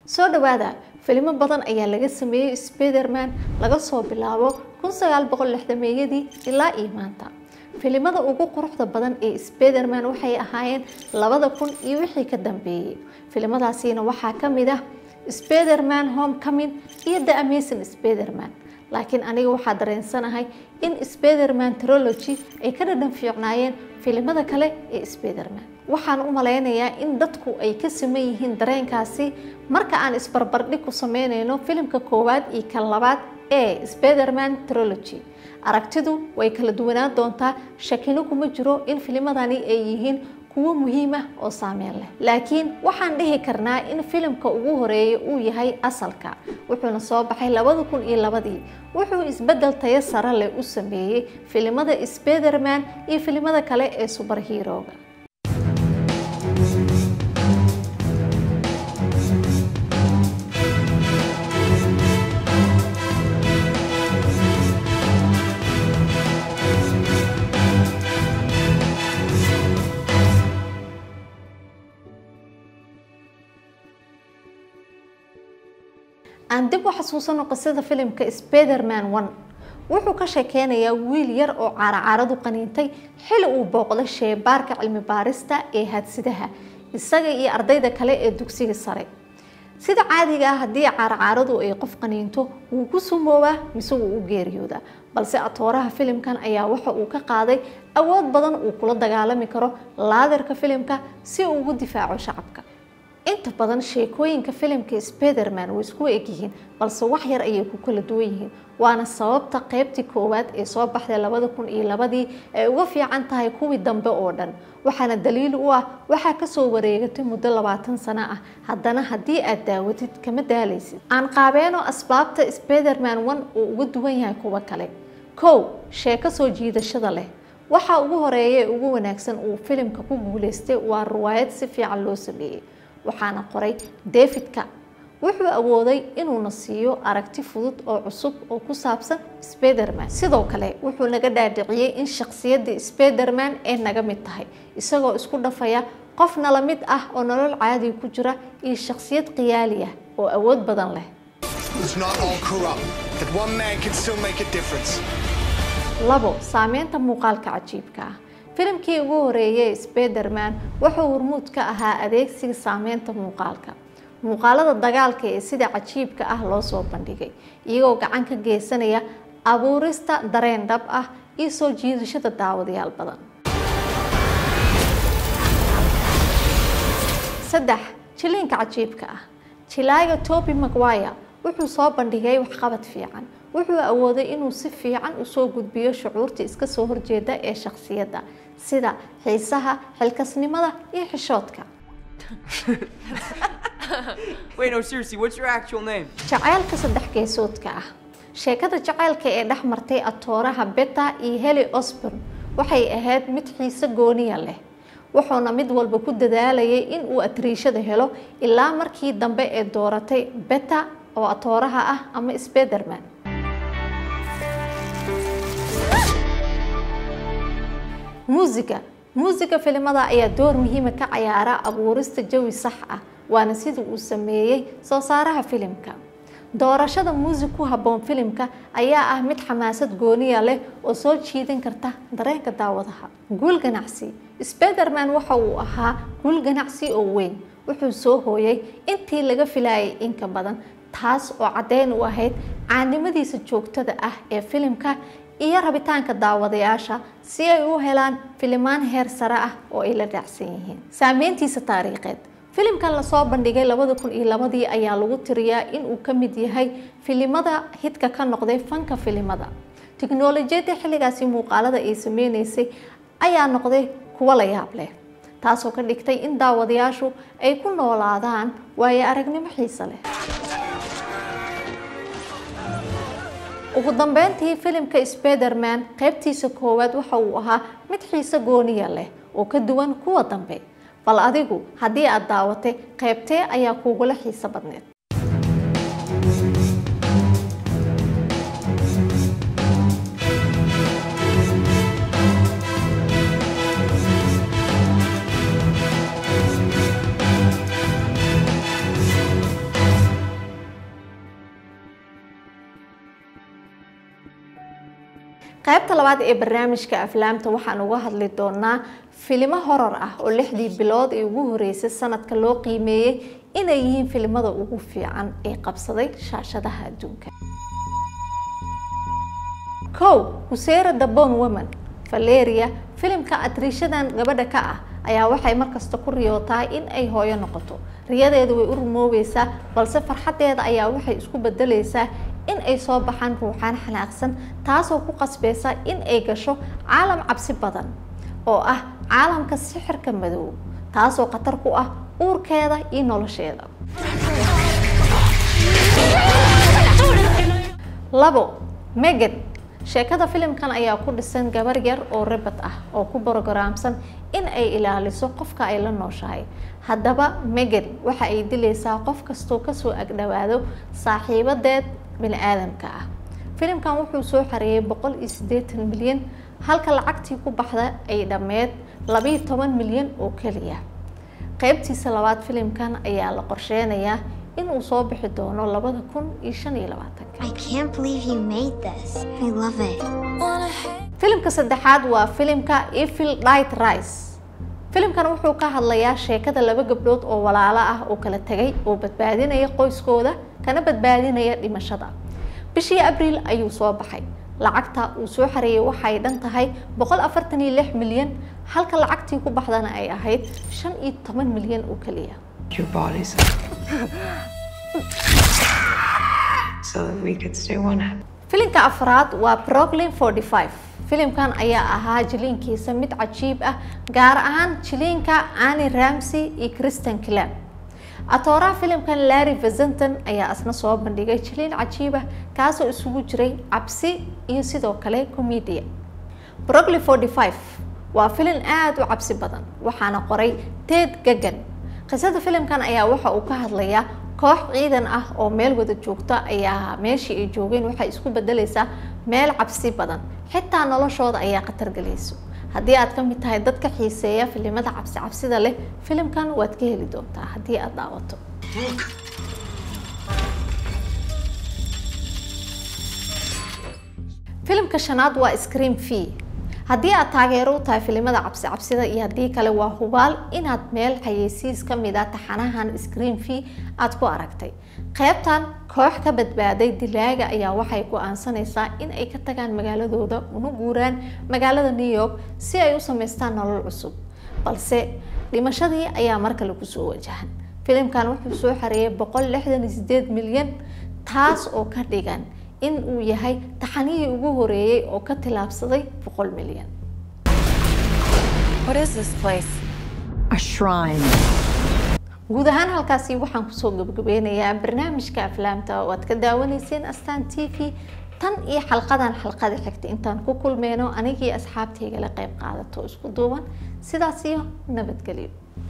soo dhawaada filimo badan ayaa laga sameeyey spiderman laga soo bilaabo kun sagaal boqol lixdameeyadii ilaa iyo maanta filimada ugu quruxda badan ee spiderman waxay ahaayeen labada kun iyo wixii ka dambeeyey filimadaasiina waxaa ka mid ah spiderman homecoming iyo the amazing spiderman laakiin aniga waxaa dareensanahay in spiderman trology ay ka dhadhan fiicnaayeen filimada kale ee spiderman waxaan u malaynayaa in dadku ay ka siman yihiin dareenkaasi marka aan isbarbardhig ku sameynayno filimka koowaad iyo kan labaad ee spiderman trology aragtidu way kala duwanaan doontaa shakino kuma jiro in filimadani ay yihiin kuwo muhiim ah oo saameyn leh laakiin waxaan dhihi karnaa in filimka ugu horeeya uu yahay asalka wuxuuna soo baxay labada kun iyo labadii wuxuu isbedel tayo sare leh u sameeyey filimada spiderman iyo filimada kale ee subarhiirooga aan dib u xasuusano qisada filimka spiderman one wuxuu ka sheekeynayaa wiil yar oo caaracaaradu qaniintay xili uu booqday sheebaarka cilmi baarista ee hadsidaha isaga iyo ardayda kale ee dugsiga sare sida caadiga ah haddii caaracaaradu ay qof qaniinto wuu ku sumoobaa mise wuu u geeriyoodaa balse atooraha filimkan ayaa waxa uu ka qaaday awood badan uu kula dagaalami karo laadarka filimka si uu ugu difaaco shacabka inta badan sheekooyinka filimka spiderman way isku egyihiin balse wax yar ayay ku kala duwan yihiin waana sababta qeybtii koowaad ee soo baxday labada kun iyo labadii ay uga fiican tahay kuwii dambe oo dhan waxaana daliil u ah waxaa kasoo wareegatay muddo labaatan sano ah haddana haddii aad daawatid kama daalaysid aan qaabeeno asbaabta spiderman one uu uga duwan yahay kuwa kale kow sheeko soo jiidashada leh waxa ugu horeeya ee ugu wanaagsan uu filimka ku guuleystay waa riwaayad si fiican loo sameeyey waxaana qoray davidka wuxuu awooday inuuna siiyo aragti fudud oo cusub oo ku saabsan spiderman sidoo kale wuxuu naga dhaadhiciyey in shakhsiyadda spiderman ay naga mid tahay isagoo isku dhafaya qof nala mid ah oo nolol caadi ku jira iyo shakhsiyad khiyaali ah oo awood badan leh labo saameynta muuqaalka cajiibka ah filimkii ugu horeeyay spiderman wuxuu hormuud ka ahaa adeegsiga saameynta muuqaalka muuqaalada dagaalka ee sida cajiibka ah loo soo bandhigay iyagoo gacan ka geysanaya abuurista dareen dhab ah iyo soo jiidashada daawadayaal badan saddex jiliinka cajiibka ah jilaaga toby maguire wuxuu soo bandhigay waxqabad fiican wuxuu awooday inuu si fiican usoo gudbiyo shucuurta iska soo horjeeda ee shakhsiyadda sida xiisaha xilkasnimada iyo xishoodka jacaylka saddex geesoodka ah sheekada jacaylka ee dhex martay atooraha beta iyo heli osborn waxay ahayd mid xiise gooniya leh wuxuuna mid walba ku dadaalayay in uu atriishada helo ilaa markii dambe ee dooratay beta oo atooraha ah ama spiderman muusiga muusiga filimada ayaa door muhiima ka cayaara abuurista jawi sax ah waana sida uu sameeyey soo saaraha filimka doorashada muusig ku habboon filimka ayaa ah mid xamaasad gooniya leh oo soo jiidan karta dareenka daawadaha guul ganacsi spiderman waxa uu ahaa guul ganacsi oo weyn wuxuu soo hooyay intii laga filayay inka badan taas oo caddeyn u ahayd caanimadiisa joogtada ah ee filimka iyo rabitaanka daawadayaasha si ay u helaan filimaan heer sare ah oo ay la raacsan yihiin saameyntiisa taariikheed filimkan lasoo bandhigay labada kun iyo labadii ayaa lagu tiriyaa in uu ka mid yahay filimada hidka ka noqday fanka filimada tiknolojiyadda xilligaasi muuqaalada ay sameyneysay ayaa noqday kuwo la yaab leh taasoo ka dhigtay in daawadayaashu ay ku noolaadaan waayo aragnimo xiise leh ugu dambeyntii filimka spiderman qaybtiisa koowaad waxa uu ahaa mid xiise gooniya leh oo ka duwan kuwa dambe bal adigu haddii aad daawatay qaybtee ayaa kuugula xiise badneed qaybta labaad ee barnaamijka aflaamta waxaan uga hadli doonaa filimo horor ah oo lixdii bilood ee ugu horeysay sanadka loo qiimeeyey inay yihiin filimada ugu fiican ee qabsaday shaashadaha adduunka kow huseera the bon woman valeria filimka atriishadan gabadha ka ah ayaa waxay markasta ku riyootaa in ay hooyo noqoto riyadeeda way u rumoobeysaa balse farxadeeda ayaa waxay isku bedeleysaa in ay soo baxaan ruuxaan xanaaqsan taasoo ku qasbeysa in ay gasho caalam cabsi badan oo ah caalamka sixirka madow taasoo khatar ku ah uurkeeda iyo nolosheeda labo megan sheekada filimkan ayaa ku dhisan gabar yar oo rebad ah oo ku brogaraamsan in ay ilaaliso qofka ay la nooshahay haddaba megan waxa ay dilaysaa qof kastoo kasoo agdhowaado saaxiibadeed bini aadamka ah filimkan wuxuu soo xareeyay boqol iyo siddeetan milyan halka lacagtii ku baxda ay dhammeed labiiyo toban milyan oo keliya qeybtiisa labaad filimkan ayaa la qorsheynayaa inuu soo bixi doono labada kun iyo shan iyo labaatanka filimka saddexaad waa filimka evil dight rice filimkan wuxuu ka hadlayaa sheekada laba gabdhood oo walaalo ah oo kala tegay oo badbaadinaya qoyskooda kana badbaadinaya dhimashada bishii abriil ayuu soo baxay lacagta uu soo xareeyay waxay dhan tahay boqol afartan iyo lix milyan halka lacagtii ku baxdana ay ahayd shan iyo toban milyan oo keliya filimka afraad waa brooklyn forty five filimkan ayaa ahaa jiliinkiisa mid cajiib ah gaar ahaan jiliinka ani ramsey iyo christian clam atooraha filimkan larry vazenton ayaa isna soo bandhigay jiliin cajiib ah kaasoo isugu jiray cabsi iyo sidoo kale comedia brooklyn forty five waa filim aada u cabsi badan waxaana qoray ted gagan qisada filimkan ayaa waxa uu ka hadlayaa koox ciidan ah oo meel wada joogta ayaa meeshii ay joogeen waxay isku bedeleysaa meel cabsi badan xitaa noloshooda ayaa khatar gelayso haddii aad ka mid tahay dadka xiiseeya filimada cabsi cabsida leh filimkan waad ka heli doontaa haddii aad daawato filimka shanaad waa scream v haddii aad taageero u tahay filimada cabsi cabsida iyo haddii kale waa hubaal inaad meel xayeysiis ka mid a taxanahan screen v aada ku aragtay qeybtan koox ka badbaaday dilaaga ayaa waxay go-aansanaysaa in ay ka tagaan magaaladooda una guuraan magaalada new york si ay u sameystaan nolol cusub balse dhimashadii ayaa mar kale kusoo wajahan filimkan wuxuu soo xareeyay boqol lixdan iyo sideed milyan taas oo ka dhigan in uu yahay taxanihii ugu horeeyey oo ka tilaabsaday boqol milyan guud ahaan halkaasi waxaan kusoo gabagabeynayaa barnaamijka aflaamta oo aad ka daawanayseen astaan t v tan iyo xalqadan xalqada xigta intaan ku kulmeyno anigii asxaabtaygala qayb qaadato isku duuban sidaas iyo nabadgelyo